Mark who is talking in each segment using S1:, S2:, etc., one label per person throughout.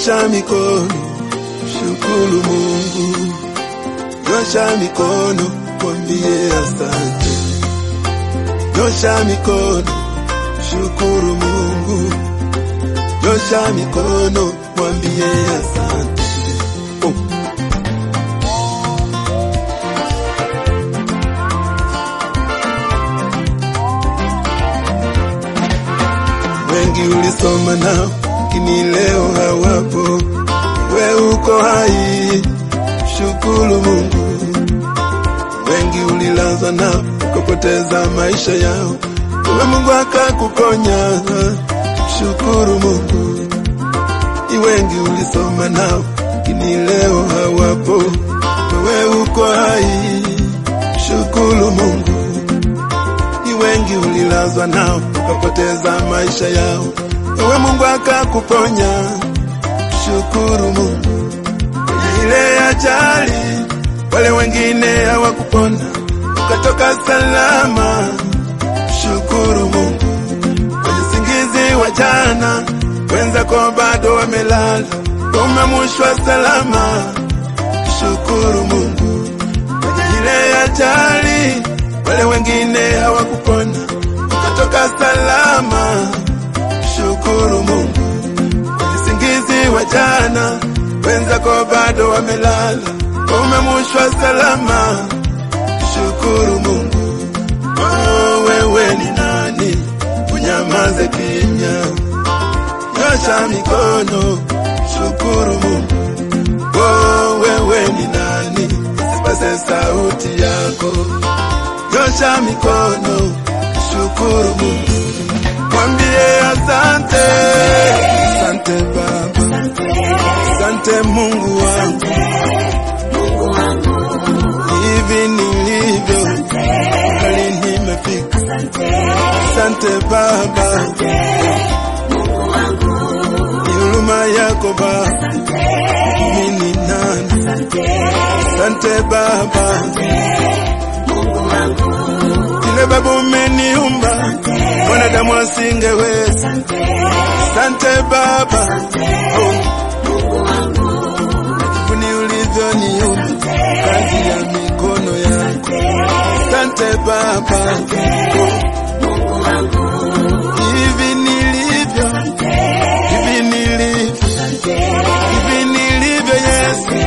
S1: Nyosha mikono, shukuru Mungu. Nyosha mikono, mwambie asante. Nyosha mikono, shukuru Mungu. Nyosha mikono, mwambie asante. Oh. Wengi ulisoma nao, lakini leo hawapo. We uko hai, shukuru Mungu. Wengi ulilazwa nao, ukapoteza maisha yao, we Mungu akakuponya, shukuru Mungu. Ni wengi ulisoma nao, lakini leo hawapo. Wewe uko hai, shukuru Mungu. Ni wengi ulilazwa nao, ukapoteza maisha yao, wewe Mungu akakuponya, shukuru Mungu. Kwenye ile ajali, wale wengine hawakupona, ukatoka salama, shukuru Mungu. Kwenye singizi wa jana, wenzako bado wamelala, umemushwa salama, shukuru Mungu. Kwenye ile ajali, wale wengine hawakupona, ukatoka salama, shukuru Mungu. Kwenye singizi wa jana, wenzako bado wamelala, umemushwa salama, shukuru Mungu. Oh, wewe ni nani unyamaze kimya? Nyosha mikono, shukuru Mungu. Oh, wewe ni nani usipase sauti yako? Nyosha mikono, shukuru Mungu. Mwambie asante, asante Baba, asante Mungu wangu, hivi nilivyo hali nimefika. Asante Baba, ni huruma yako Baba, mimi ni nani? Asante Baba, vile Baba umeniumba mwanadamu asingeweza. Asante Baba, oh, kuni ulivyoniumba kazi ya mikono yako. Asante Baba, hivi nilivyo, hivi nilivyo, hivi nilivyo Yesu.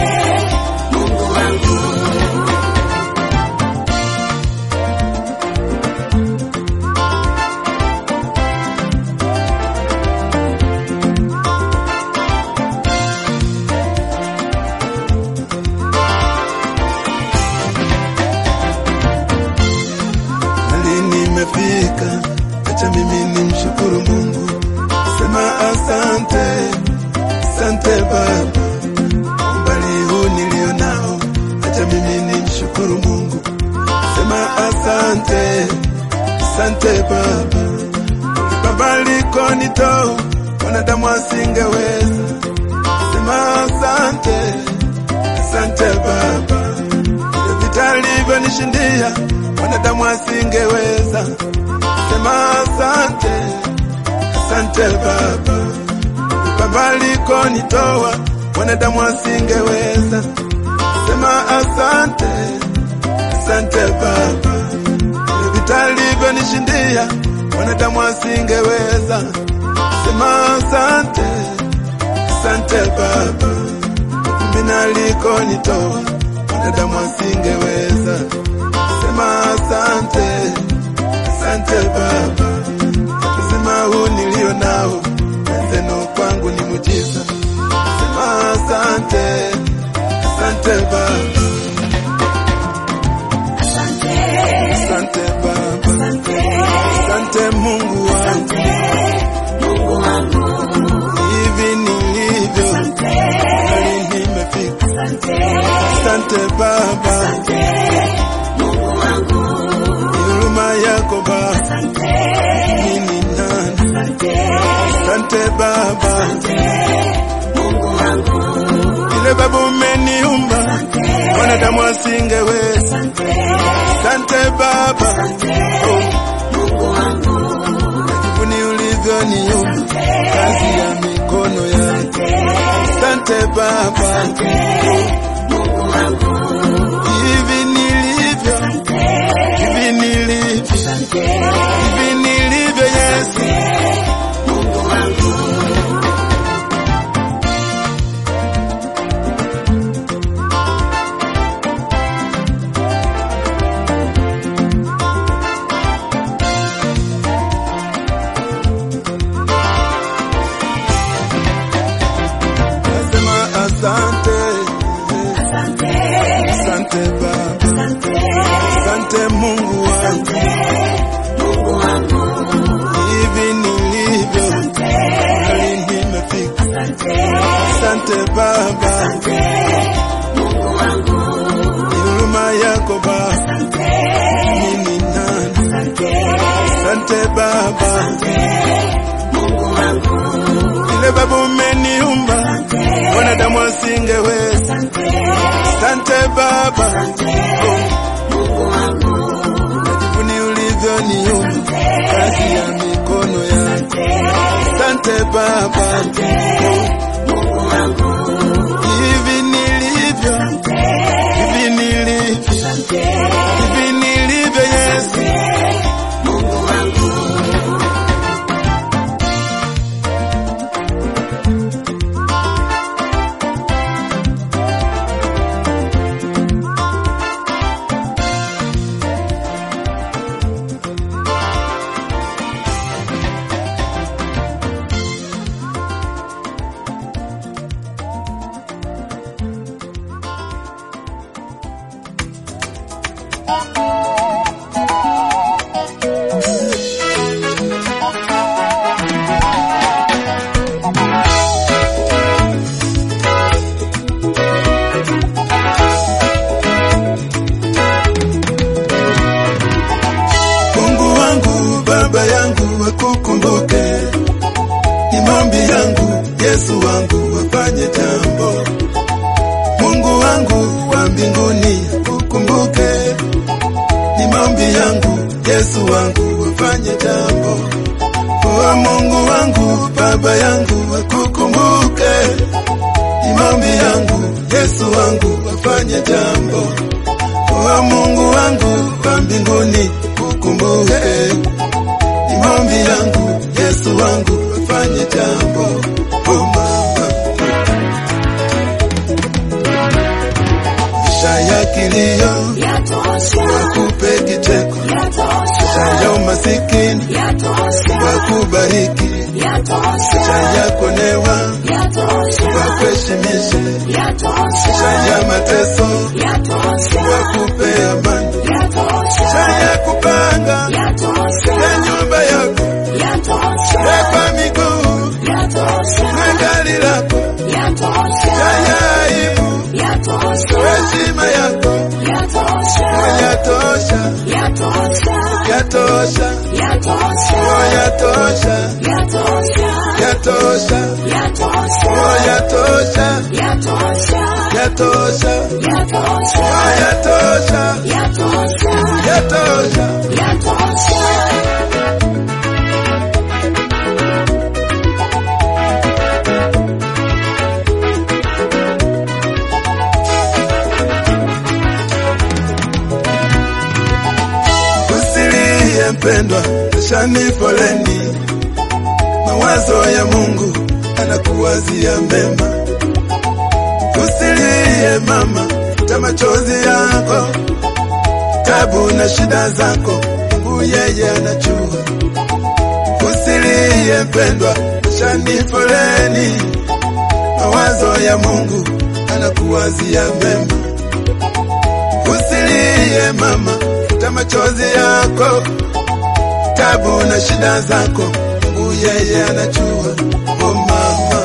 S1: hali nimefika, acha mimi nimshukuru Mungu, sema asante, asante Baba, umbali huu nilio nao, acha mimi nimshukuru Mungu, sema asante, asante Baba, Baba likonitoa wanadamu asingeweza, sema asante, asante Baba vita alivyonishindia wanadamu asingeweza. Sema asante, asante Baba, Baba alikonitoa wanadamu asingeweza. Sema asante, asante Baba, vita alivyonishindia wanadamu asingeweza. Sema asante, asante Baba, mimi alikonitoa wanadamu asingeweza. Sema asante, asante Baba, uzima huu nilio nao wenzenu kwangu ni mujiza. Sema asante, asante Baba, asante Baba, asante Mungu wangu, hivi nilivyo hali nimefika. Asante Baba, ni huruma yako Baba, mimi ni nani? Asante Baba, vile Baba umeniumba wanadamu asingeweza. Asante Baba, oh, ni ulivyoniumba kazi ya mikono yako. Asante Baba, hivi nilivyo, hivi nilivyo, hivi nilivyo Yesu. Nasema asante, asante Baba, asante Mungu wangu, hivi nilivyo, hali nimefika. Asante Baba, ni huruma yako Baba, mimi nani? Asante Baba, vile Baba umeniumba wanadamu wasingeweza. Asante Baba, najivuni ulivyoniumba, kazi ya mikono yako. Asante Baba, hivi nilivyo, hivi nilivyo, hivi nilivyo Yesu. Mungu wangu, Baba yangu, wakukumbuke. Ni maombi yangu, Yesu wangu, wafanye jambo. Mungu wangu wa mbinguni, wakukumbuke. Ni maombi yangu, Yesu wangu, wafanye jambo. O Mungu wangu, Baba yangu, wakukumbuke. Ni maombi yangu, Yesu wangu, wafanye jambo. O Mungu wangu wa mbinguni, ukumbuke. Ni maombi yangu, Yesu wangu, afanye jambo. O mama, maisha ya kilio, wakupe kicheko. Maisha ya umasikini, wakubariki. Maisha ya kuonewa, wakuheshimishe. Maisha ya mateso, wakupe amani. Maisha ya kupanga ya nyumba yako, wekwa miguu na gari lako, ya aibu, heshima yako yatosha, yatosha, oh yatosha, yatosha, oh yatosha, yatosha, oh yatosha, yatosha. Usilie mpendwa, shani foleni. Mawazo ya Mungu anakuwazia mema. Usilie mama, futa machozi yako, tabu na shida zako, Mungu yeye anajua. Usilie mpendwa, shani foleni. Mawazo ya Mungu anakuwazia mema. Usilie mama, futa machozi yako, tabu na shida zako, Mungu yeye anajua. Oh mama,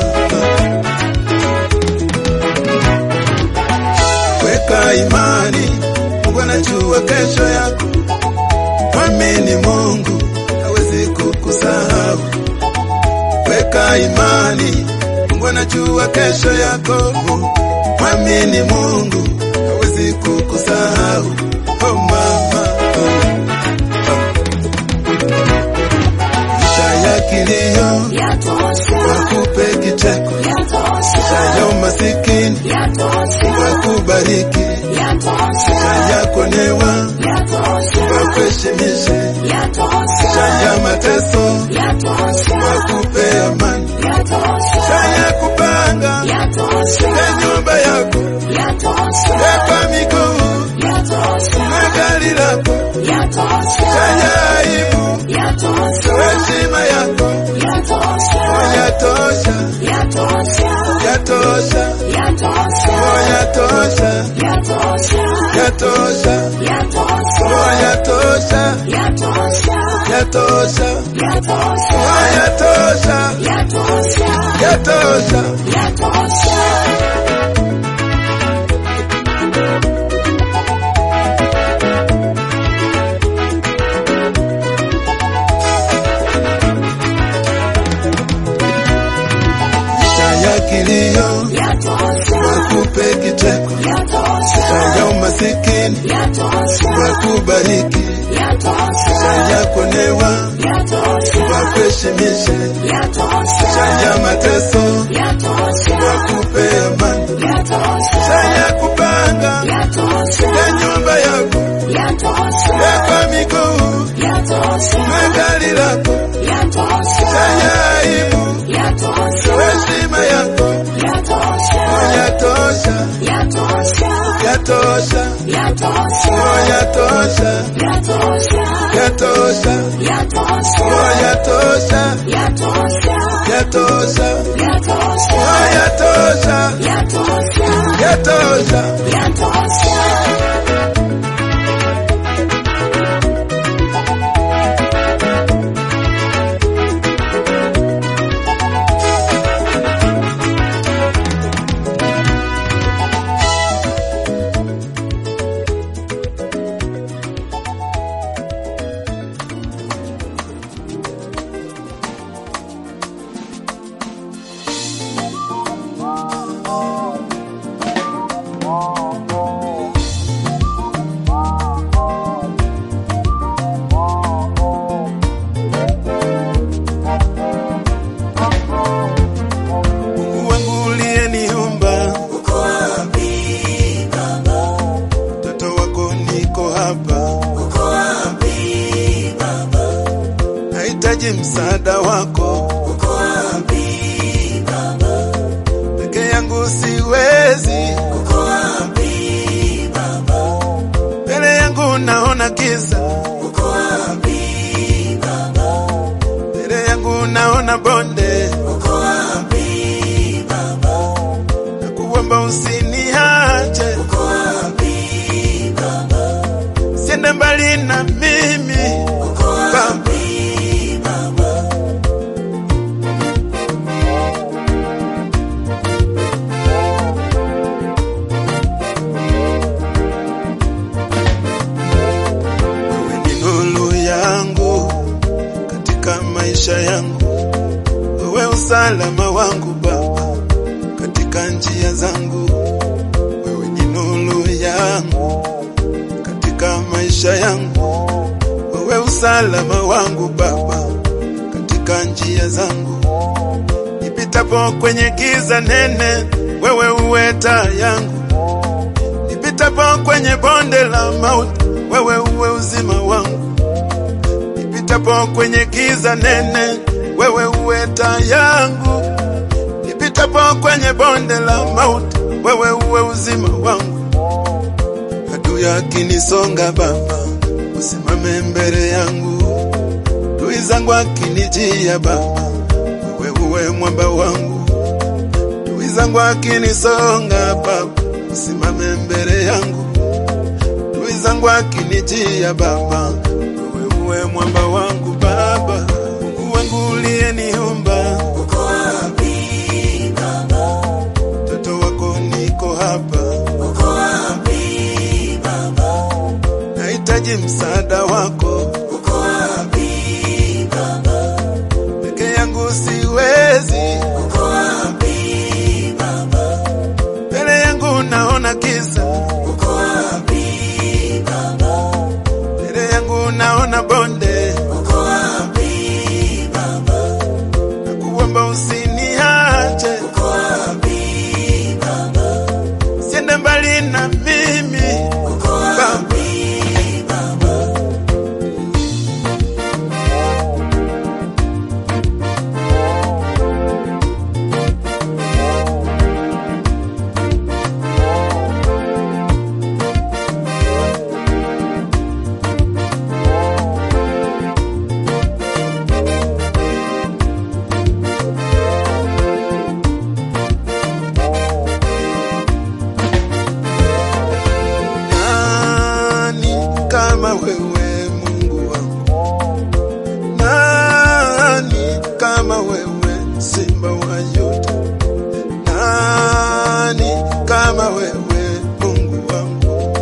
S1: weka imani, Mungu anajua kesho yako. Mwamini Mungu, hawezi kukusahau. Weka imani, Mungu anajua kesho yako. Mwamini Mungu, hawezi kukusahau. Oh mama, maisha ya kilio, wakupe kicheko. Maisha ya ya kuonewa wakuheshimishe, ya mateso wakupe amani, ya kupanga ya nyumba yako ya kwa miguu na gari lako ya aibu heshima yako yatosha, yatosha, yatosha, yatosha, yatosha, yatosha, yatosha. ya kilio wakupe kicheko, ya umasikini wakubariki, ya kuonewa wakuheshimishe, ya mateso wakupe amani, ya kupanga ya nyumba yako ya kwa miguu na gari lako ya aibu heshima yako yatosha, yatosha, yatosha, yatosha, yatosha, yatosha, yatosha. Mungu wangu uliyeniumba, mtoto wako niko hapa, nahitaji msaada wako, peke yangu siwezi, mbele yangu naona giza, mbele yangu naona bonde, nakuomba usiniache, siende mbali na mimi Baba. Wewe ni nuru yangu katika maisha yangu, wewe usalama wangu Baba katika njia zangu, wewe ni nuru yangu katika maisha yangu, wewe usalama wangu Baba katika njia zangu, nipitapo kwenye giza nene, wewe uwe taa yangu nipitapo kwenye bonde la mauti, wewe uwe uzima wangu. Nipitapo kwenye giza nene, wewe uwe taa yangu. Nipitapo kwenye bonde la mauti, wewe uwe uzima wangu. Adui akinisonga Baba, usimame mbele yangu. Adui zangu akinijia Baba, wewe uwe mwamba wangu. Adui zangu akinisonga Baba, usimame mbele yangu. Adui zangu akinijia Baba, wewe uwe mwamba wangu Baba. Mungu wangu uliyeniumba, mtoto wako niko hapa, nahitaji msaada wako, peke yangu siwezi, mbele yangu naona giza, mbele yangu naona bonde, nakuomba usiniache, siende mbali na mimi kama wewe Mungu wangu? Nani kama wewe Simba wa Yuda? Nani kama wewe Mungu wangu?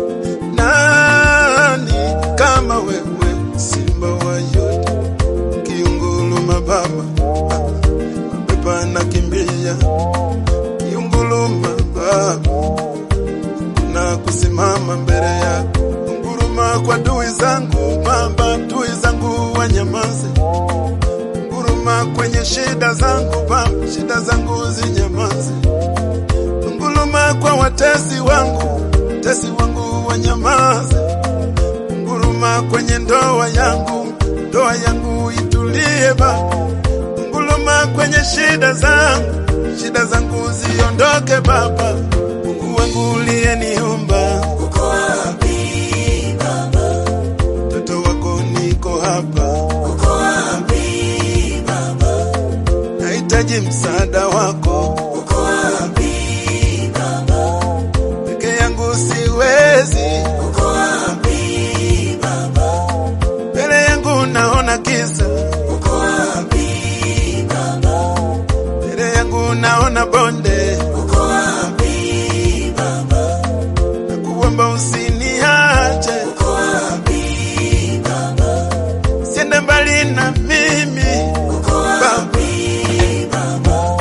S1: Nani kama wewe Simba wa Yuda? Kiunguluma Baba, mapepo anakimbia. Kiunguluma Baba, na kusimama mbele yako. Nguruma kwa adui zangu Baba, adui zangu wanyamaze. Nguruma kwenye shida zangu Baba, shida zangu zinyamaze. Nguruma kwa watesi wangu, watesi wangu wanyamaze. Nguruma kwenye ndoa yangu, ndoa yangu itulie Baba. Nguruma kwenye shida zangu, shida zangu ziondoke Baba. Mungu wangu uliyeniumba,
S2: Uko wapi Baba?
S1: mtoto wako niko hapa,
S2: Uko wapi Baba?
S1: nahitaji msaada wako,
S2: Uko wapi Baba?
S1: peke yangu siwezi,
S2: Uko wapi Baba?
S1: mbele yangu naona giza,
S2: Uko wapi Baba?
S1: mbele yangu naona bonde,
S2: Uko wapi Baba?
S1: nakuomba usiniache,
S2: Uko wapi Baba?
S1: siende mbali na mimi
S2: Uko wapi Baba?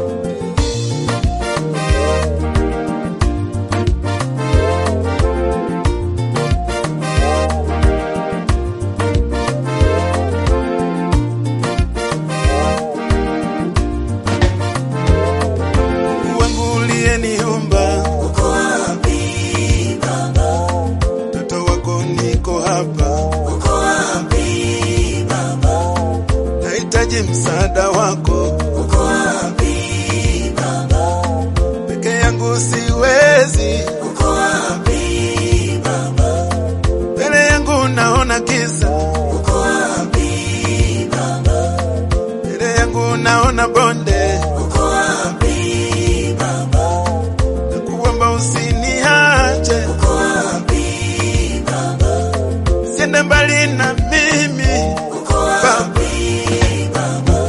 S1: Mungu wangu uliyeniumba,
S2: Uko wapi Baba?
S1: mtoto wako niko hapa,
S2: Uko wapi Baba?
S1: nahitaji msaada wako,
S2: Uko wapi Baba?
S1: peke yangu siwezi,
S2: Uko wapi Baba?
S1: mbele yangu naona giza,
S2: Uko wapi Baba?
S1: mbele yangu naona bonde,
S2: Uko wapi Baba?
S1: nakuomba usiniache,
S2: Uko wapi Baba?
S1: siende mbali na mimi
S2: Uko wapi Baba?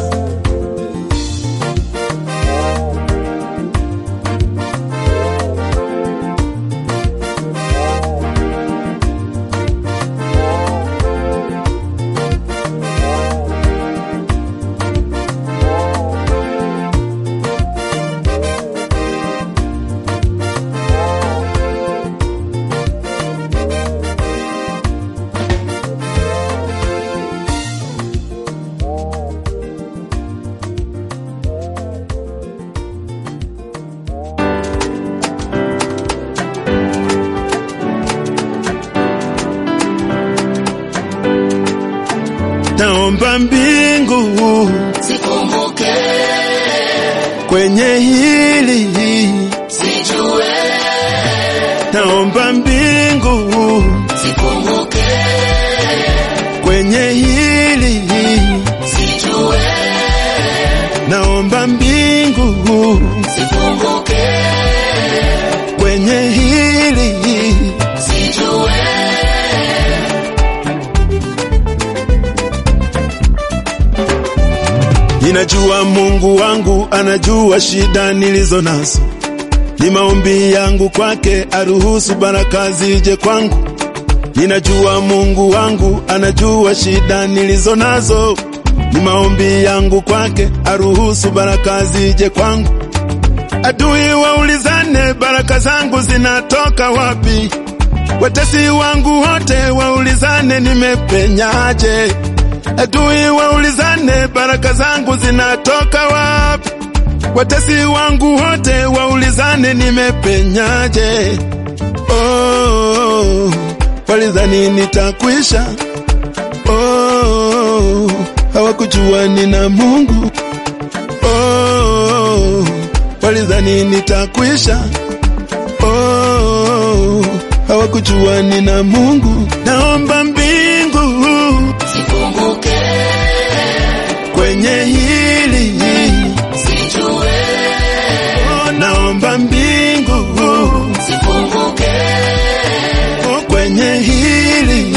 S1: naomba mbingu
S2: Sikumbuke,
S1: kwenye hili,
S2: sijue,
S1: naomba mbingu
S2: sikumbuke,
S1: kwenye hili,
S2: sijue,
S1: naomba mbingu
S2: sikumbuke,
S1: kwenye hili,
S2: sijue,
S1: ninajua Mungu wangu anajua shida nilizo nazo, ni maombi yangu kwake aruhusu baraka zije kwangu. Ninajua Mungu wangu anajua shida nilizo nazo, ni maombi yangu kwake aruhusu baraka zije kwangu. Adui waulizane baraka zangu zinatoka wapi? Watesi wangu wote waulizane nimepenyaje? Adui waulizane baraka zangu zinatoka wapi? Watesi wangu wote waulizane nimepenyaje? Oh, walizani nitakwisha. Oh, hawakujua nina Mungu. Oh, walizani nitakwisha. Oh, hawakujua nina Mungu. Naomba mbingu
S2: sikumbuke,
S1: kwenye hili,
S2: sijue,
S1: oh, naomba mbingu
S2: sikumbuke,
S1: oh, kwenye hili,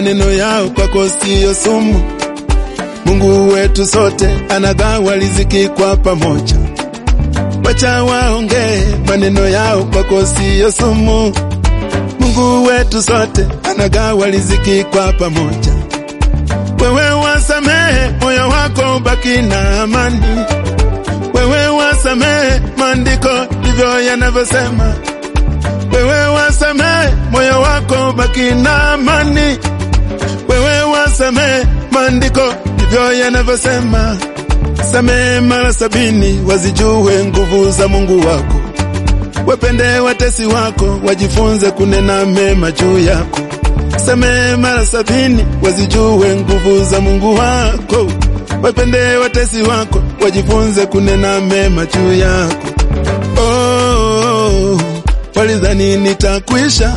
S1: maneno yao kwako siyo sumu. Mungu wetu sote anagawa riziki kwa pamoja. Wacha waongee, maneno yao kwako siyo sumu. Mungu wetu sote anagawa riziki kwa pamoja. Wewe wasamehe, moyo wako ubaki na amani. Wewe wasamehe, maandiko ndivyo yanavyosema. Wewe wasamehe, moyo wako ubaki na amani. Wewe wasamehe, maandiko ndivyo yanavyosema. Samehe mara sabini, wazijue nguvu za Mungu wako. Wapende watesi wako, wajifunze kunena mema juu yako. Samehe mara sabini, wazijue nguvu za Mungu wako. Wapende watesi wako, wajifunze kunena mema juu yako. Oh, walidhani nitakwisha.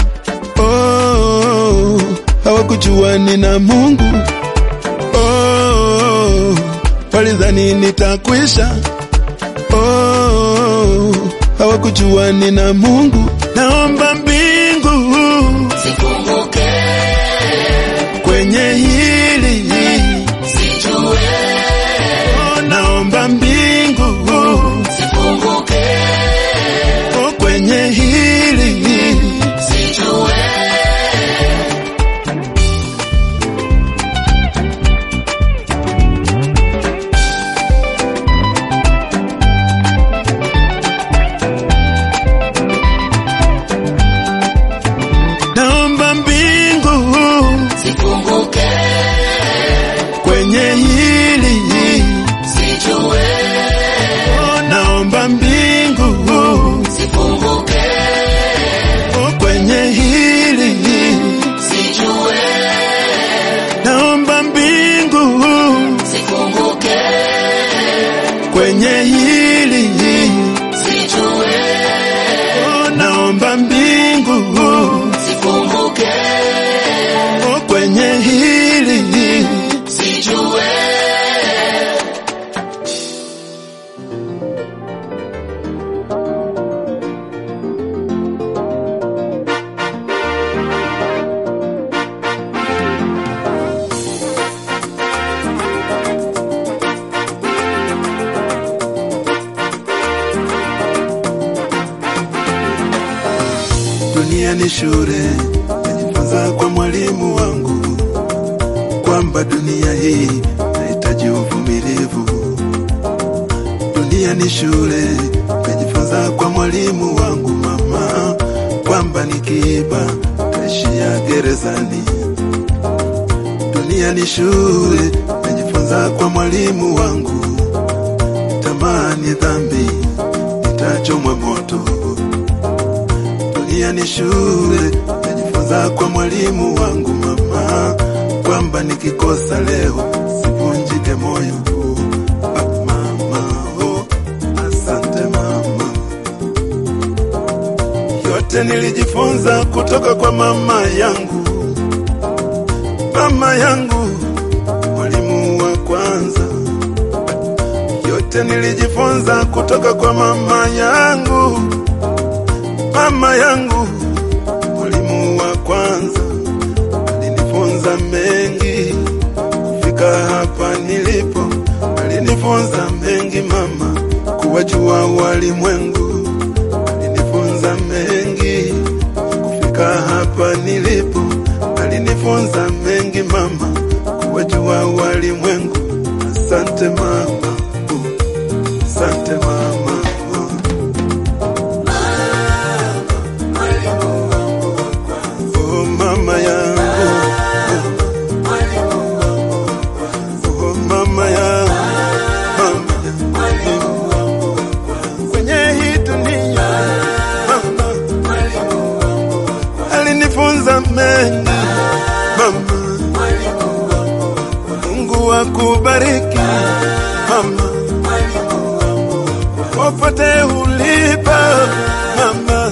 S1: Oh, hawakujua nina Mungu. Oh, walidhani nitakwisha. Oh, hawakujua nina Mungu. Naomba mbingu
S2: Sifunguke,
S1: kwenye hili
S2: sijue.
S1: oh, naomba mbingu
S2: Sifunguke,
S1: oh, kwenye hili
S2: sijue.
S1: naomba mbingu
S2: Sifunguke,
S1: kwenye hili
S2: sijue.
S1: oh, naomba mbingu
S2: Sifunguke,
S1: oh, kwenye hili
S2: sijue.
S1: naomba mbingu
S2: Sifunguke,
S1: kwenye hili
S2: sijue.
S1: oh, naomba mbingu
S2: Sifunguke,
S1: oh, kwenye hili
S2: sijue.
S1: Dunia ni shule, najifunza kwa mwalimu wangu kwamba dunia hii nahitaji uvumilivu. Dunia ni shule, najifunza kwa mwalimu wangu mama kwamba nikiiba taishia gerezani. Dunia ni shule, najifunza kwa mwalimu wangu, tamaa ni dhambi, nitachomwa moto dunia ni shule, najifunza kwa mwalimu wangu mama, kwamba nikikosa leo sivunjike moyo. Ah, mama, oh, asante mama. Yote nilijifunza kutoka kwa mama yangu, mama yangu, mwalimu wa kwanza. Yote nilijifunza kutoka kwa mama yangu mama yangu, mwalimu wa kwanza, alinifunza mengi kufika hapa nilipo. Alinifunza mengi mama, kuwajua walimwengu. Alinifunza mengi kufika hapa nilipo. Alinifunza mengi mama, kuwajua walimwengu. Asante mama, oh, asante mama. oh. Oh mama yangu, oh mama yangu, mama yangu, kwenye hii dunia mama alinifunza mengi mama. Mungu akubariki mama, popote ulipo mama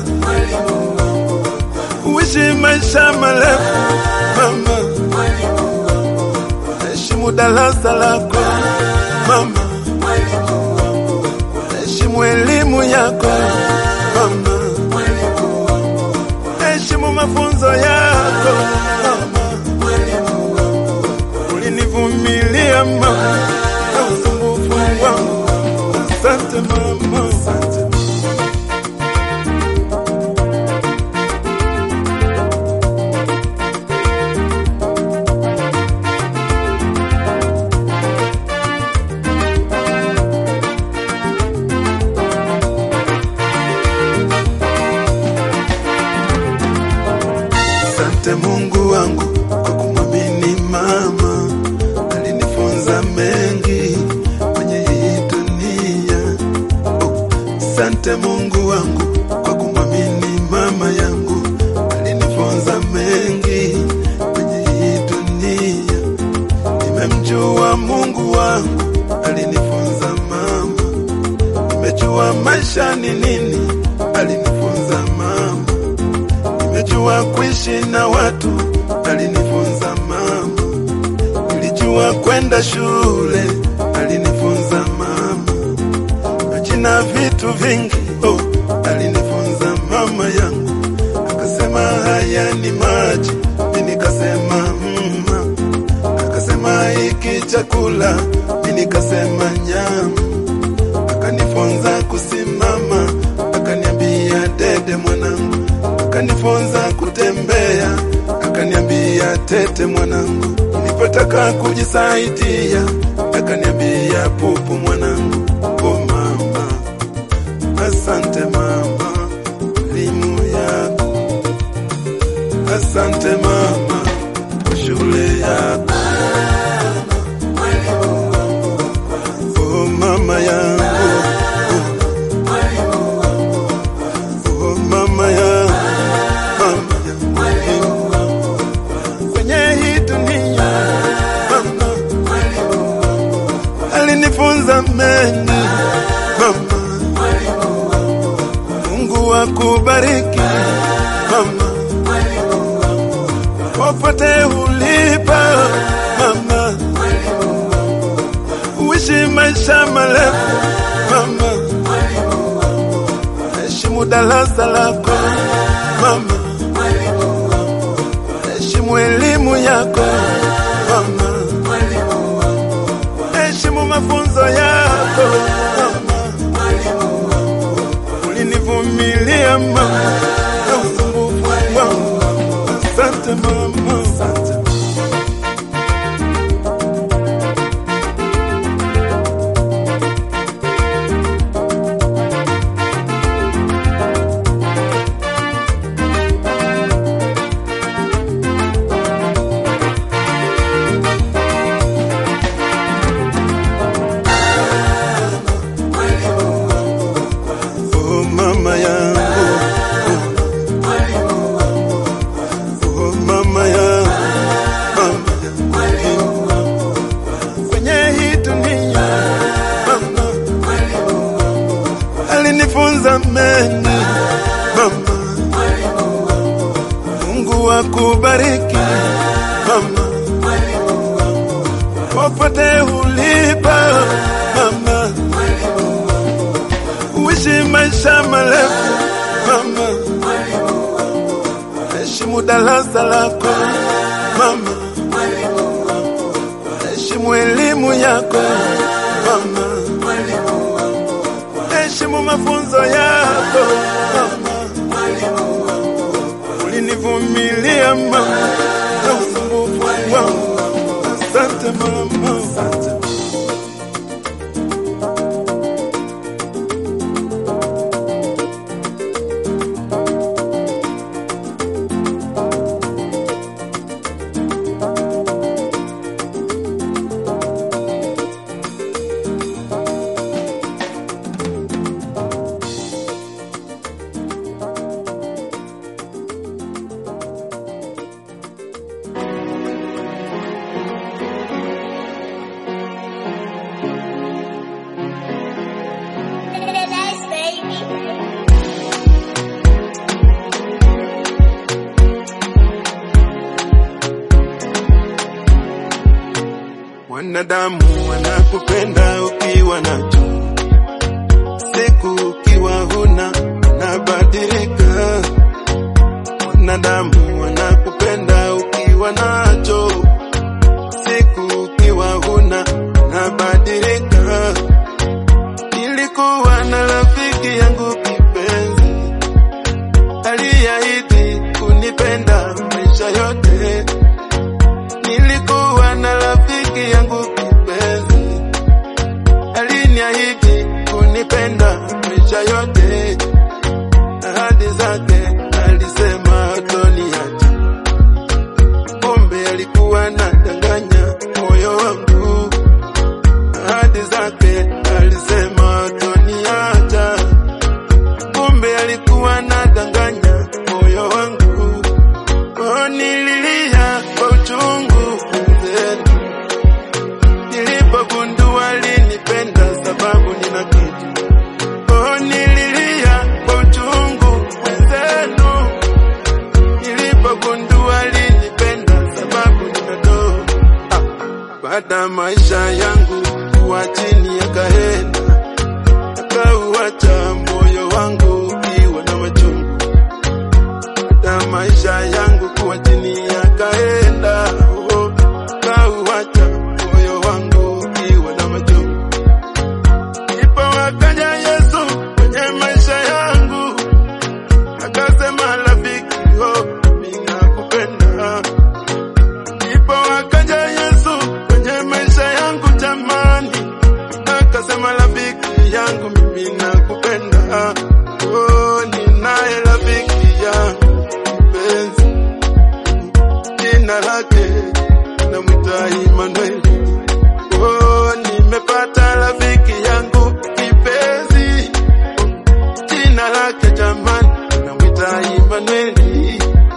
S1: uishi maisha marefu mama, heshimu darasa lako mama, heshimu elimu yako mama, heshimu mafunzo yako mama, ulinivumilia mama na usumbufu wangu. Asante mama, asante. Asante Mungu wangu kwa kumwamini mama, alinifunza mengi kwenye hii dunia. Oh, Asante Mungu wangu kwa kumwamini mama yangu, alinifunza mengi kwenye hii dunia. Nimemjua Mungu wangu, alinifunza mama. Nimejua maisha ni nini, alinifunza mama nimejua kuishi na watu, alinifunza mama. Nilijua kwenda shule, alinifunza mama. Majina vitu vingi, oh, alinifunza mama yangu. Akasema haya ni maji, mimi nikasema mma. Akasema hiki chakula, mimi nikasema nyama. Akanifunza kusimama, akaniambia dede mwanangu akanifunza kutembea, akaniambia tete mwanangu. Nilipotaka kujisaidia, akaniambia pupu mwanangu. Oh mama, asante mama, elimu yako. Asante mama, kwa shule yako. Oh mama yangu, oh mama yangu kwenye hii dunia mama alinifunza mengi mama. Mungu akubariki mama, popote ulipo mama, uishi maisha marefu mama, heshimu darasa lako mama heshimu elimu yako mama, heshimu mafunzo yako mama. Ulinivumilia mama na usumbufu wangu. Asante mama, asante. Oh mama yangu, oh mama yangu, mama yangu, kwenye hii dunia mama alinifunza mengi mama. Mungu akubariki mama, popote ulipo mama uishi maisha marefu mama, heshimu darasa lako mama, heshimu elimu yako mama, heshimu mafunzo yako mama. Ulinivumilia mama na usumbufu wangu. Asante mama, asante.
S3: Nice, baby.
S1: Wanadamu wanakupenda ukiwa nacho, siku ukiwa huna anabadilika. Wanadamu wanakupenda ukiwa nacho, siku ukiwa alinipenda maisha yote, ahadi zake alisema hatoniacha, kumbe alikuwa anadanganya moyo wangu. Ahadi zake alisema hatoniacha, kumbe alikuwa anadanganya moyo wangu. Oh, nililia kwa uchungu mzee nilipogundua alinipenda sababu nina kitu. Oh, nililia kwa uchungu mwenzenu, nilipogundua alinipenda sababu nina doo. Ah, baada maisha yangu kuwa chini yakaenda, akauacha moyo wangu ukiwa na machungu. Baada maisha yangu kuwa chini yakaenda, oh, akauacha moyo wangu ukiwa na machungu. Ndipo akaja Yesu kwenye maisha yangu, akasema rafiki, oh, mimi nakupenda. Ndipo akaja Yesu kwenye maisha yangu jamani, akasema rafiki yangu, mimi nakupenda. Oh, ninaye rafiki yangu mpenzi, jina lake namwita Emmanueli. Oh, nimepata rafiki yangu kipenzi, jina lake jamani, namwita Emmanueli.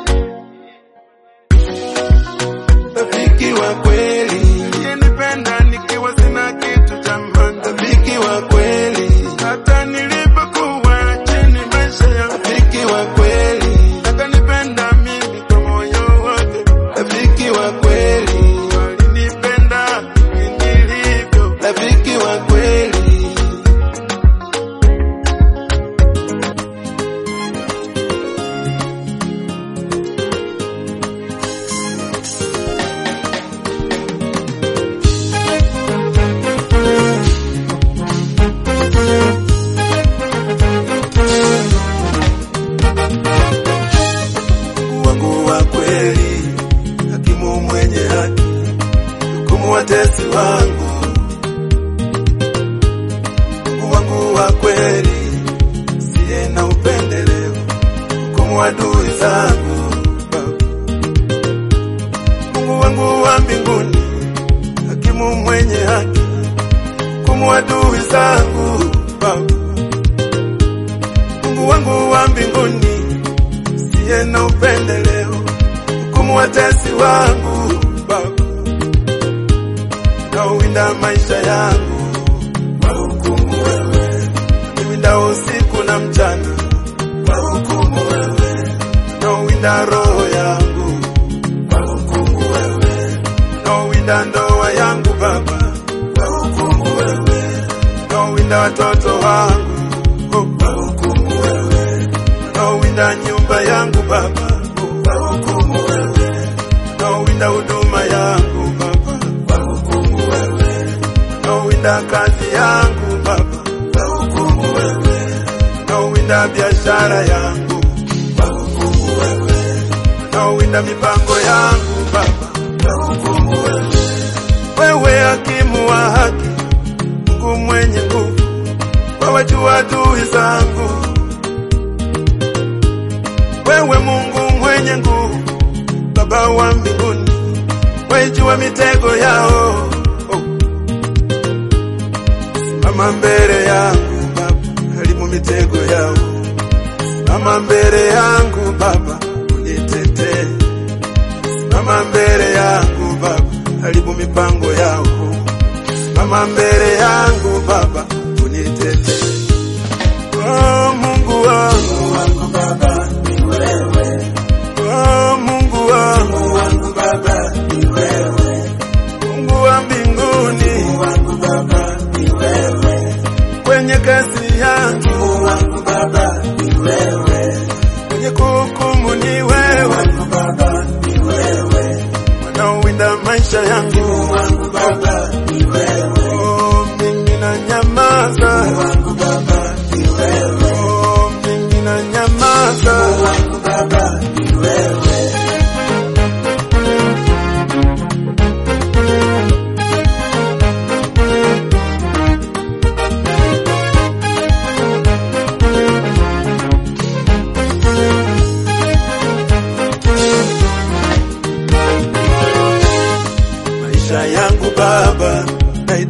S1: Rafiki wa kweli, yenipenda nikiwa sina kitu jamani, rafiki wa kweli, hata nilipokuwa chini maisha ya rafiki wa kweli, akanipenda mimi kwa moyo wake, rafiki wa kweli, alinipenda mimi nilivyo, rafiki wa kweli. Mungu wangu wa kweli, hakimu mwenye haki, hukumu watesi wangu. Mungu wangu wa kweli, siye na upendeleo, hukumu adui zangu. Mungu wangu wa mbinguni, hakimu mwenye haki, hukumu adui zangu. Mungu wangu wa mbinguni siye na upendeleo, hukumu watesi wangu Baba, nauwinda maisha yangu kwa hukumu wewe, niwinda usiku na mchana kwa hukumu wewe, nauwinda roho yangu kwa hukumu wewe, nauwinda ndoa yangu Baba kwa hukumu wewe, nauwinda watoto wangu oh, kwa hukumu wewe nauwinda nyumba yangu Baba, kwa hukumu wewe, nauwinda huduma yangu Baba, kwa hukumu wewe, nauwinda kazi yangu Baba, kwa hukumu wewe, nauwinda biashara yangu kwa hukumu wewe, nauwinda mipango yangu Baba, kwa hukumu wewe, wewe hakimu wa haki, Mungu mwenye nguvu, wawajua adui zangu wewe Mungu mwenye nguvu, Baba wa mbinguni, waijua mitego yao. Oh. Simama mbele yangu Baba, harimu mitego yao. Simama mbele yangu Baba, unitetee. Simama mbele yangu Baba, haribu mipango yao. Simama mbele yangu Baba, unitetee. Oh, Mungu wangu, wangu Baba, ni wewe. Oh, Mungu wangu, Mungu wangu Baba, ni wewe. Mungu wa mbinguni, Mungu wangu Baba, ni wewe. Kwenye kazi yangu, Mungu wangu Baba, ni wewe. Kwenye kuhukumu ni wewe, wangu Baba, ni wewe. Wanaowinda maisha yangu, Mungu wangu Baba, ni wewe. Oh, mimi na nyamaza, Mungu wangu Baba, ni wewe. Oh, mimi na nyamaza, Mungu wangu Baba, ni wewe.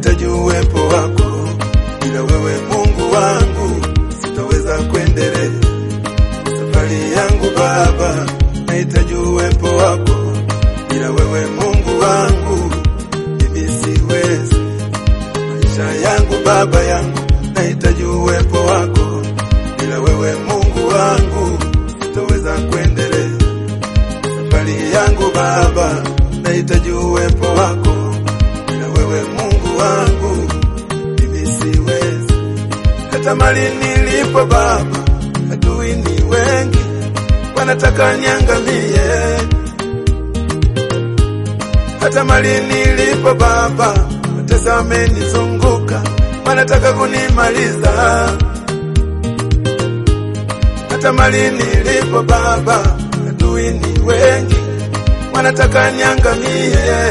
S1: nahitaji uwepo wako, bila wewe Mungu wangu sitaweza kuendelea safari yangu Baba, nahitaji uwepo wako, bila wewe Mungu wangu mimi siwezi. Maisha yangu Baba yangu, nahitaji uwepo wako, bila wewe Mungu wangu sitaweza kuendelea safari yangu Baba, nahitaji uwepo wako, bila wewe Mungu wangu mimi siwezi. Hata mali nilipo Baba, adui ni wengi, wanataka niangamie. Hata mali nilipo Baba, watesa wamenizunguka, wanataka kunimaliza. Hata mali nilipo Baba, adui ni wengi, wanataka niangamie.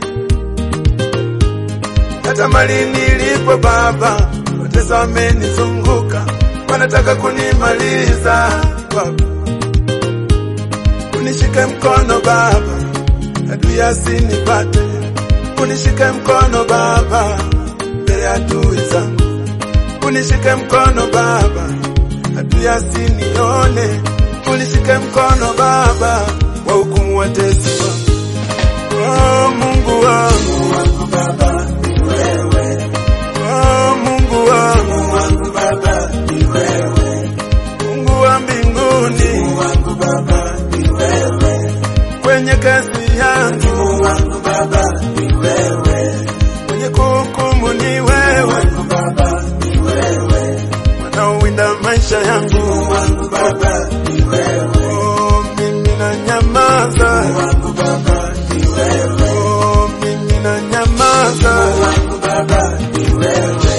S1: Hata mali nilipo Baba, watesa wamenizunguka, wanataka kunimaliza. Baba, unishike mkono Baba, adui asinipate. Unishike mkono Baba, mbele ya adui zangu. Unishike mkono Baba, adui asinione. Unishike mkono Baba, wa hukumu watesi wangu. Oh, Mungu wangu, wangu Baba, ni wewe. Oh, Mungu wangu, wangu Baba, ni wewe. Mungu wa mbinguni, Mungu wangu Baba, ni wewe. Kwenye kazi yangu, Mungu wangu Baba, ni wewe. Kwenye kuhukumu ni wewe, wangu Baba, ni wewe. Wanaowinda maisha yangu, Mungu wangu Baba, ni wewe. Oh, mimi na nyamaza, Mungu wangu Baba, ni wewe. Oh, mimi na nyamaza, Mungu wangu Baba, ni wewe.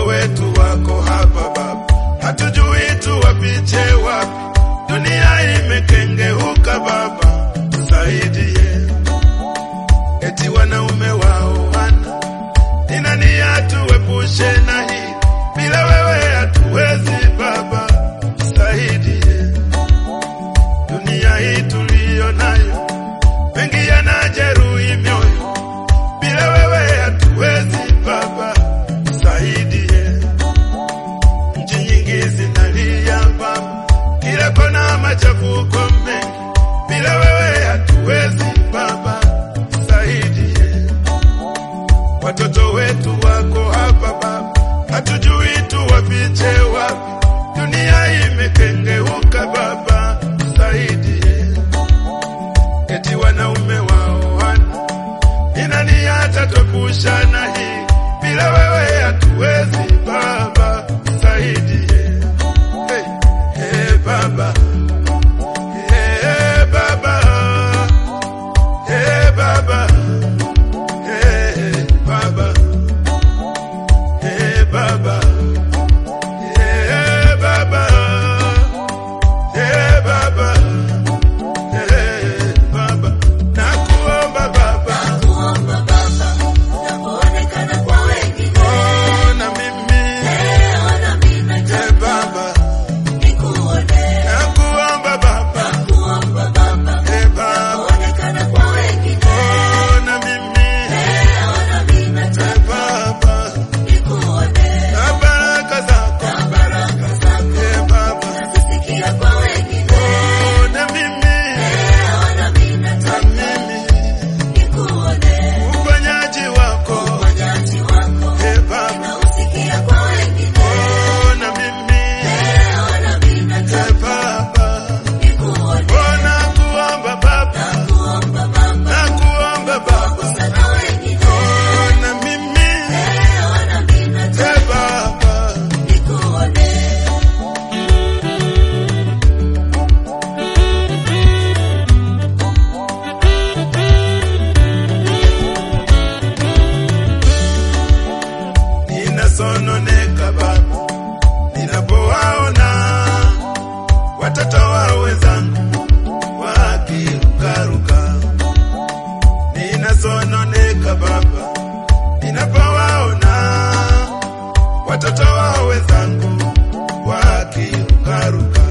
S1: wetu wako hapa Baba, hatujui tuwapiche wapi. Dunia imekengeuka Baba, tusaidie. Eti wanaume wao wana ni nani atuepushe na hii? Bila wewe hatuwezi Baba, tusaidie. Dunia hii tuliyo nayo, mengi yanajeruhi mioyo. Bila wewe hatuwezi Baba, tusaidie. Nchi nyingi zinalia Baba, kila kona machafuko mengi. Bila wewe hatuwezi Baba, tusaidie. Watoto wetu wako hapa Baba, hatujui tuwafiche wapi. Dunia imekengeuka Baba, tusaidie. Eti wanaume wao wana ni nani atatupusha na hii? Bila wewe hatuwezi Baba, tusaidie. Hey, hey, Baba Hey, Baba Hey, Baba Hey, Baba Hey, Baba Hey, Baba Hey, Baba Hey, Baba Nakuomba Baba
S2: Nakuomba Baba, unapoonekana kwa wengine,
S1: Ona mimi
S2: leo na mimi
S1: Hey,
S2: nataka
S1: Baba
S2: nikuone.
S1: Nakuomba Baba
S2: Nakuomba Baba,
S1: Hey, Baba
S2: unapoonekana kwa wengine,
S1: Ona mimi
S2: leo na mimi
S1: Hey,
S2: nataka
S1: Baba
S2: nikuone.
S1: Na baraka zako
S2: Na baraka zako
S1: Hey, Baba
S2: nazisikia kwa wengine,
S1: Ona mimi
S2: leo na mimi
S1: Na
S2: nataka
S1: mimi
S2: nikuone.
S1: uponyaji wako
S2: Uponyaji wako
S1: Hey, Baba
S2: nausikia kwa wengine,
S1: Ona mimi
S2: leo na mimi
S1: Hey,
S2: nataka
S1: Baba
S2: nikuone.
S1: Ona kuomba Baba
S2: Nakuomba Baba,
S1: Nakuomba Baba
S2: sana wengine,
S1: Ona mimi
S2: leo na mimi nataka
S1: Hey, Baba
S2: nikuone.
S1: ninasononeka Baba ninapowaona watoto wa wenzangu wakirukaruka. Ninasononeka Baba ninapowaona watoto wa wenzangu wakirukaruka.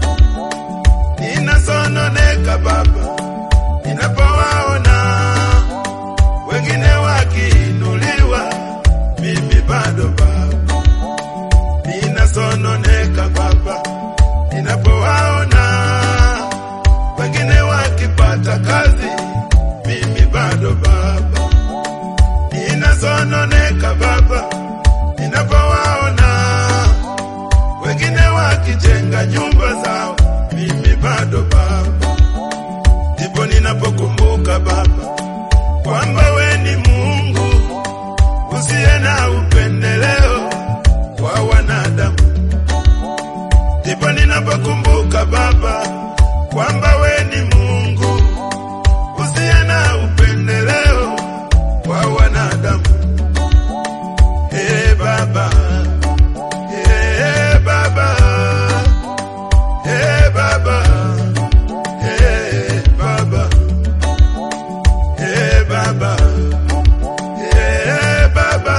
S1: Ninasononeka Baba ninapowaona wengine wakiinuliwa, mimi bado Baba ninasononeka Baba ninapowaona wengine wakipata kazi, mimi bado Baba ninasononeka Baba ninapowaona wengine wakijenga nyumba zao, mimi bado Baba ndipo ninapokumbuka Baba kwamba we ni Mungu usiye na upendeleo kwa wanadamu. Ndipo ninapokumbuka Baba kwamba we ni Mungu usiye na upendeleo kwa wanadamu. Hey Baba, hey Baba, hey Baba, hey Baba, hey Baba, hey Baba,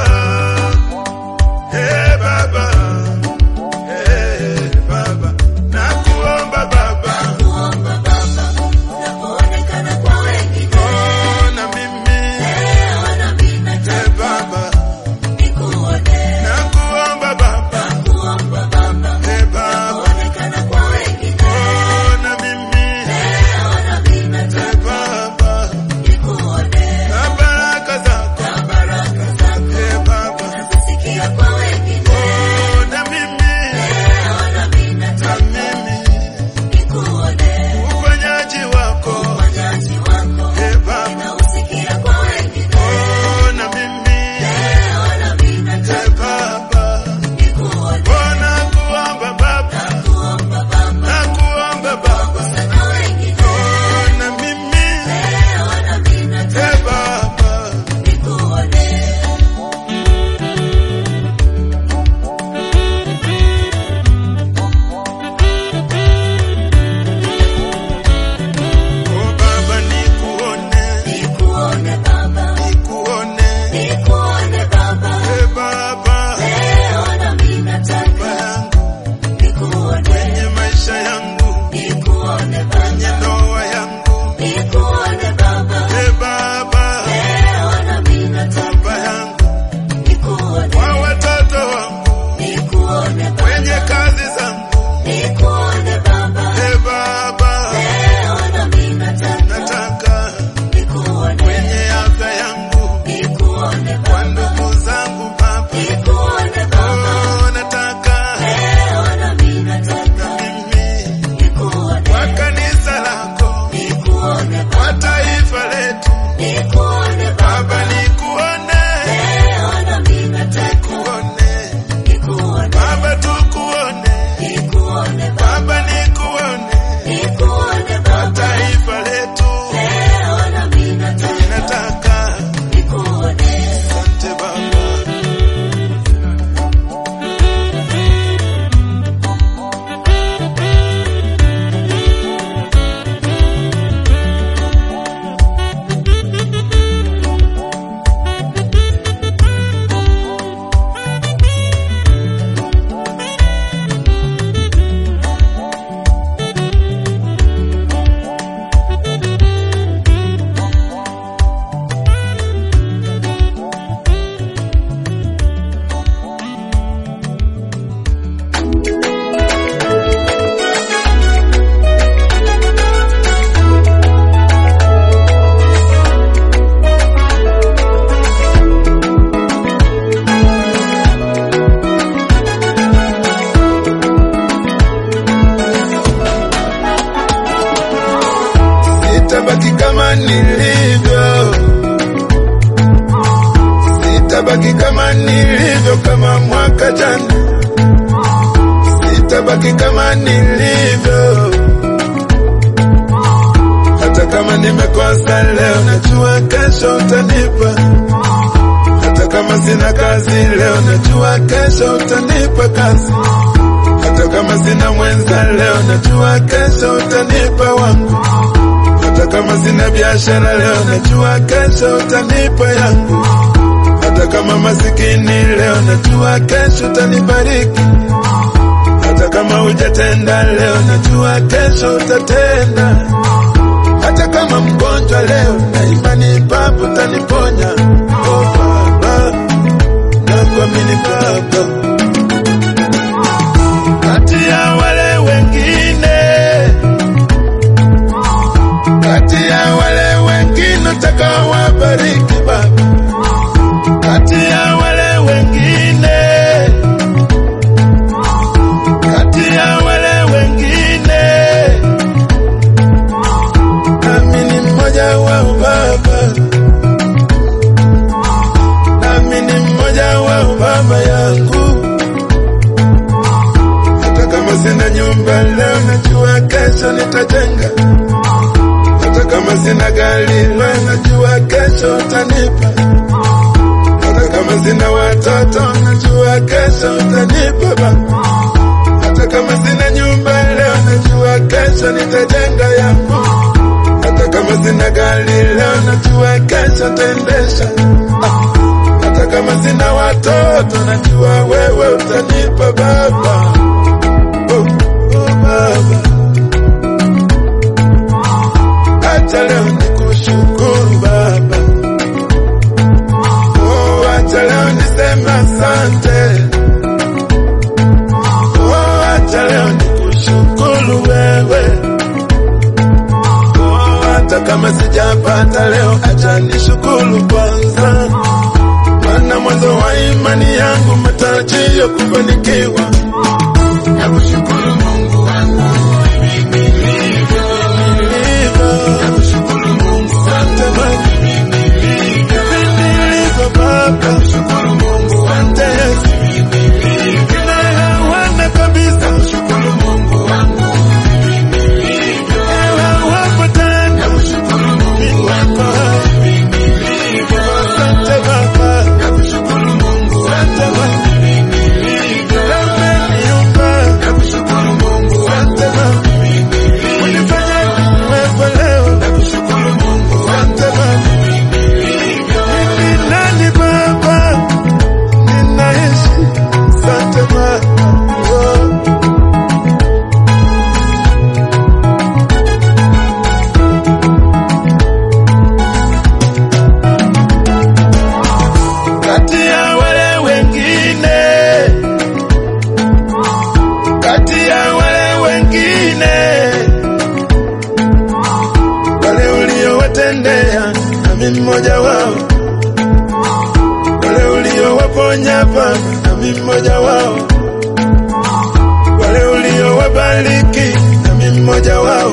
S1: hey Baba, hey Baba, nakuomba Baba,
S2: Nakuomba Baba, unapoonekana kwa wengine,
S1: ona mimi,
S2: leo na mimi
S1: hey
S2: nataka
S1: Baba,
S2: nikuone.
S1: nakuomba Baba,
S2: Nakuomba Baba,
S1: hey Baba,
S2: unapoonekana kwa wengine,
S1: ona mimi,
S2: leo na mimi
S1: hey
S2: nataka
S1: Baba,
S2: nikuone.
S1: na baraka zako,
S2: Na baraka zako
S1: hey Baba,
S2: nazisikia kwa wengine,
S1: ona mimi,
S2: leo na mimi
S1: na
S2: nataka
S1: mimi,
S2: nikuone.
S1: uponyaji wako,
S2: Uponyaji wako
S1: hey Baba,
S2: nausikia kwa wengine,
S1: ona mimi,
S2: leo na mimi
S1: hey
S2: nataka
S1: Baba,
S2: nikuone.
S1: ona kuomba Baba,
S2: Nakuomba Baba,
S1: nakuomba Baba,
S2: sana wengine,
S1: ona mimi,
S2: leo na mimi nataka
S1: hey Baba,
S2: nikuone.
S1: mwaka jana, sitabaki kama nilivyo. Hata kama nimekosa leo, najua kesho utanipa. Hata kama sina kazi leo, najua kesho utanipa kazi. Hata kama sina mwenza leo, najua kesho utanipa wangu. Hata kama sina biashara leo, najua kesho utanipa yangu. Hata kama masikini leo, najua kesho utanibariki. Hata kama hujatenda leo, najua kesho utatenda. Hata kama mgonjwa leo, na imani Baba utaniponya. Oh Baba, nakuamini Baba kati ya wale wengine, kati ya wale wengine utakaowabariki Baba, kati ya wale wengine, kati ya wale wengine, nami ni mmoja wao Baba, nami ni mmoja wao Baba yangu hata kama sina nyumba leo, najua kesho nitajenga. Hata kama sina gari leo, najua kesho utanipa. Hata kama sina watoto, najua kesho utanipa Baba. Hata kama sina nyumba leo, najua kesho nitajenga yangu. Hata kama sina gari leo, najua kesho nitaendesha. Ah, Hata kama sina watoto, najua wewe utanipa Baba. Oh, oh, Baba. Acha leo nikushukuru Baba. Oh, acha leo niseme asante. Oh, acha leo nikushukuru wewe. Oh, hata kama sijapata leo, acha nishukuru kwanza, maana mwanzo wa imani yangu matarajio kufanikiwa.
S2: Nakushukuru Mungu wangu mimi nilivyo. Nakushukuru Mungu wangu mimi nilivyo. Nakushukuru Mungu wangu mimi nilivyo. Nakushukuru Mungu wangu mimi nilivyo. Nakushukuru Mungu wangu mimi nilivyo. Nakushukuru Mungu wangu mimi nilivyo. Nakushukuru Mungu wangu mimi nilivyo. Nakushukuru Mungu wangu mimi nilivyo.
S1: Kati ya wale wengine, kati ya wale wengine, wale uliowatendea, nami mmoja wao, wale uliowaponya Baba, nami mmoja wao, wale uliowabariki, nami mmoja wao,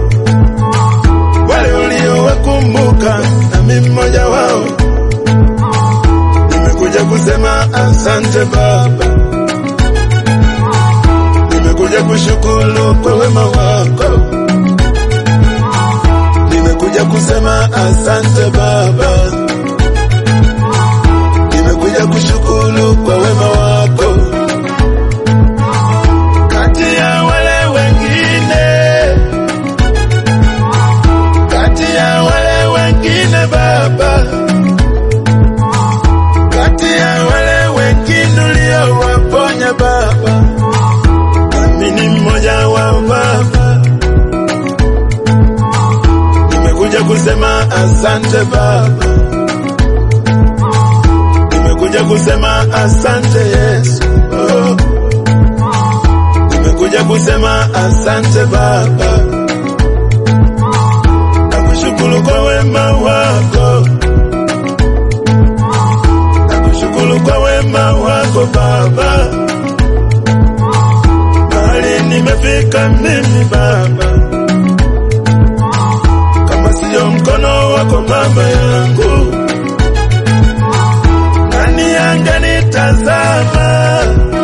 S1: wale uliowakumbuka, nami mmoja wao. Nimekuja kusema asante Baba, nimekuja kushukuru kwa wema wako, nimekuja kusema asante Baba, nimekuja kushukuru kwa wema wako. Kati ya wale wengine, kati ya wale wengine Baba kati ya wale wengine uliowaponya Baba, nami ni mmoja wao Baba. Nimekuja kusema asante Baba, nimekuja kusema asante Yesu. Oh. Nimekuja kusema asante Baba, nakushukuru kwa wema wako nakushukuru kwa wema wako Baba, mahali nimefika mimi Baba, kama siyo mkono wako Baba yangu, nani angenitazama?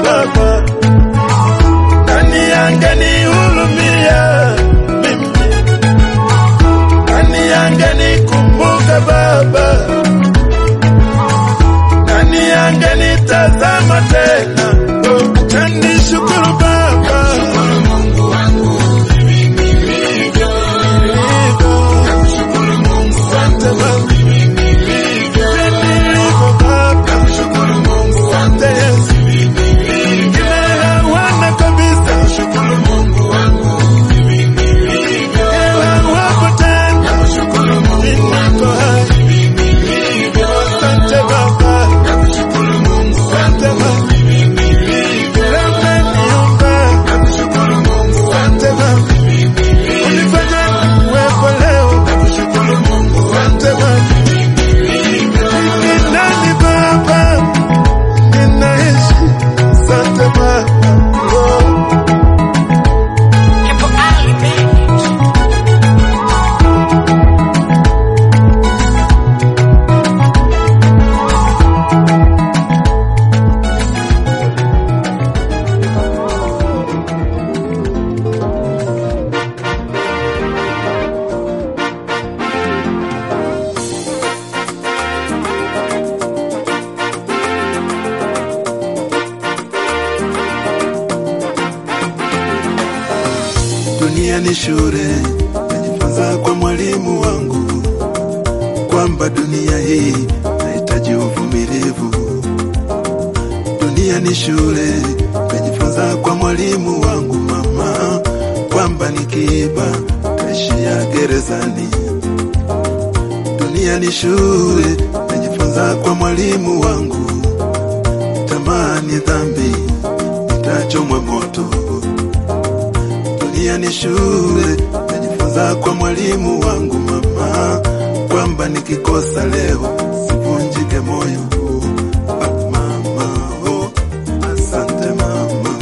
S1: Dunia ni shule, najifunza kwa mwalimu wangu kwamba dunia hii nahitaji uvumilivu. Dunia ni shule, najifunza kwa mwalimu wangu mama kwamba nikiiba taishia gerezani. Dunia ni shule, najifunza kwa mwalimu wangu, tamani dhambi nitachomwa moto. Dunia ni shule, najifunza kwa mwalimu wangu mama kwamba nikikosa leo sivunjike moyo. Ah, mama, oh, asante mama.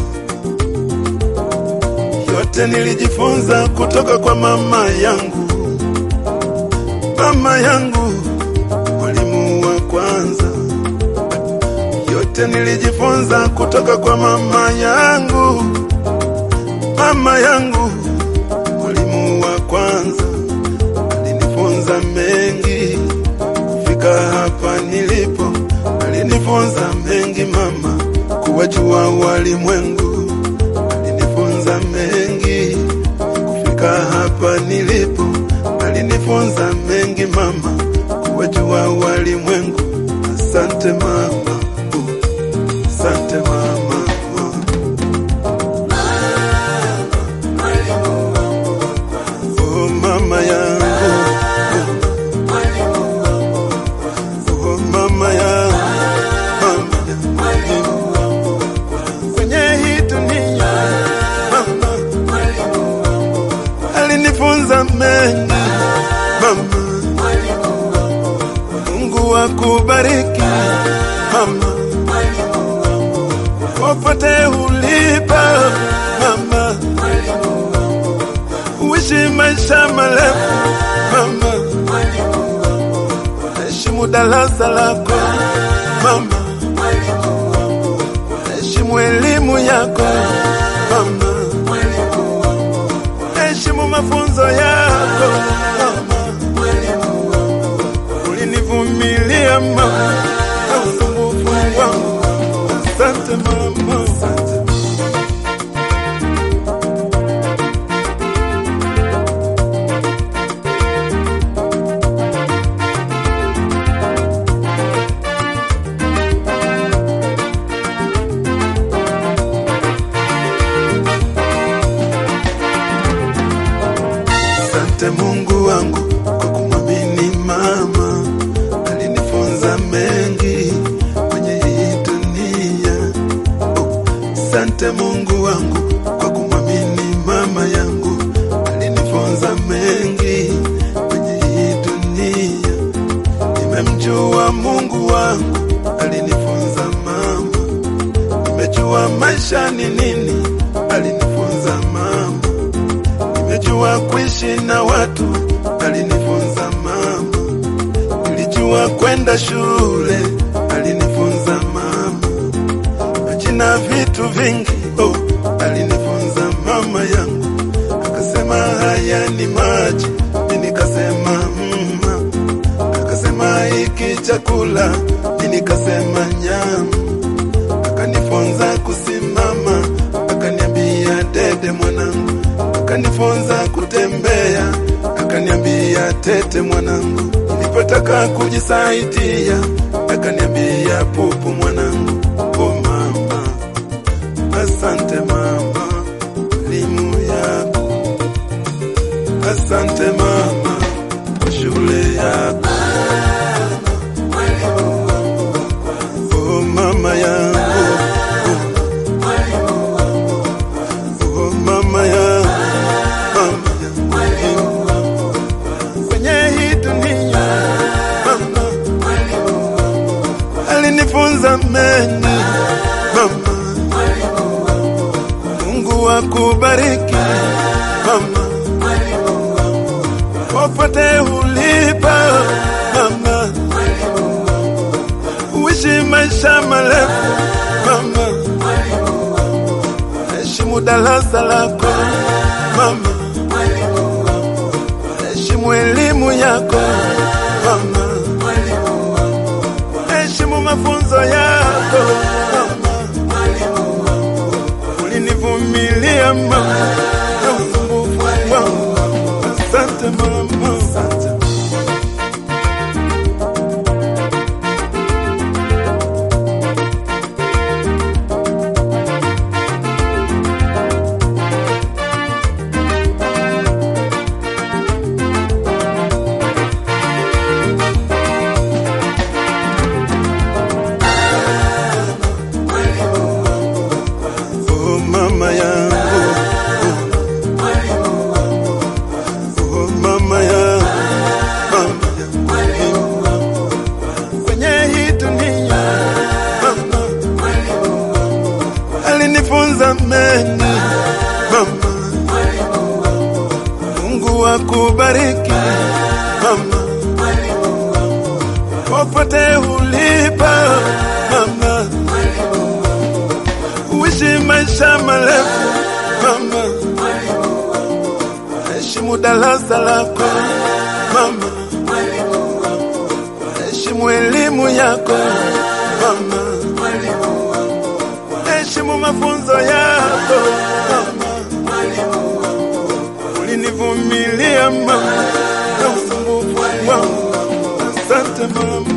S1: Yote nilijifunza kutoka kwa mama yangu, mama yangu, mwalimu wa kwanza. Yote nilijifunza kutoka kwa mama yangu, mama yangu, mwalimu wa kwanza. Alinifunza mengi kufika hapa nilipo, alinifunza mengi mama, kuwajua walimwengu alinifunza mengi kufika hapa nilipo, alinifunza mengi mama, kuwajua walimwengu. Asante mama, uh, asante mama. Oh mama yangu, oh mama yangu, mama yangu kwenye hii dunia mama alinifunza mengi mama. Mungu akubariki mama, popote ulipo mama, uishi maisha marefu mama, heshimu darasa lako mama heshimu elimu yako mama, heshimu mafunzo yako mama. Ulinivumilia mama na usumbufu wangu, asante mama. Asante Mungu wangu kwa kumwamini mama, alinifunza mengi kwenye hii dunia. Oh, Asante Mungu wangu kwa kumwamini mama yangu, alinifunza mengi kwenye hii dunia. Nimemjua Mungu wangu, alinifunza mama. Nimejua maisha ni nini, alinifunza mama nimejua kuishi na watu, alinifunza mama. Nilijua kwenda shule, alinifunza mama. Majina vitu vingi, oh, alinifunza mama yangu. Akasema haya ni maji, mimi nikasema mma. Akasema hiki chakula, mimi nikasema nyama. Akanifunza kusimama, akaniambia dede mwanangu akanifunza kutembea, akaniambia tete mwanangu. Nilipotaka kujisaidia, akaniambia pupu mwanangu. Oh mama, asante mama, elimu yako. Asante mama, kwa shule yako. Oh mama yangu, oh mama yangu kwenye hii dunia mama, alinifunza mengi mama. Mungu akubariki mama, popote ulipo mama, uishi maisha marefu mama, heshimu darasa lako mama heshimu elimu yako mama, heshimu mafunzo yako mama. Ulinivumilia mama na usumbufu mama yangu oh, mama yangu mama yangu kwenye hii dunia mama alinifunza mengi mama Mungu akubariki mama popote ulipo mama uishi maisha marefu mama heshimu darasa lako mama heshimu elimu yako mama heshimu mafunzo yako mama ulinivumilia mama na usumbufu wangu asante mama